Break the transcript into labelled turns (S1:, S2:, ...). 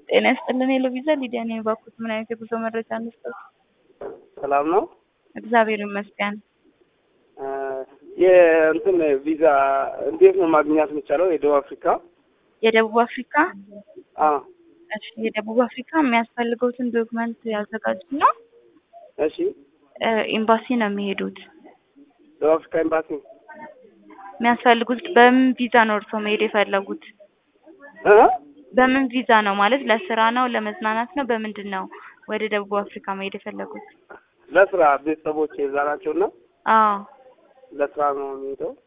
S1: ጤና ይስጥልን ሄሎ ቪዛ ሊዲያ ነኝ። እባክዎት ምን አይነት የጉዞ መረጃ እንስጠት?
S2: ሰላም ነው።
S1: እግዚአብሔር ይመስገን።
S2: የእንትን ቪዛ እንዴት ነው ማግኘት የሚቻለው? የደቡብ አፍሪካ
S1: የደቡብ አፍሪካ
S2: አ
S1: እሺ፣ የደቡብ አፍሪካ የሚያስፈልገውትን ዶክመንት ያዘጋጁና
S2: እሺ፣
S1: እ ኤምባሲ ነው የሚሄዱት።
S2: ደቡብ አፍሪካ ኤምባሲ
S1: የሚያስፈልጉት በምን ቪዛ ነው እርስዎ መሄድ የፈለጉት?
S2: እ
S1: በምን ቪዛ ነው ማለት ለስራ ነው ለመዝናናት ነው በምንድን ነው ወደ ደቡብ አፍሪካ መሄድ የፈለጉት?
S2: ለስራ ቤተሰቦች የዛ ናቸውና
S1: አዎ
S2: ለስራ ነው የሚሄደው።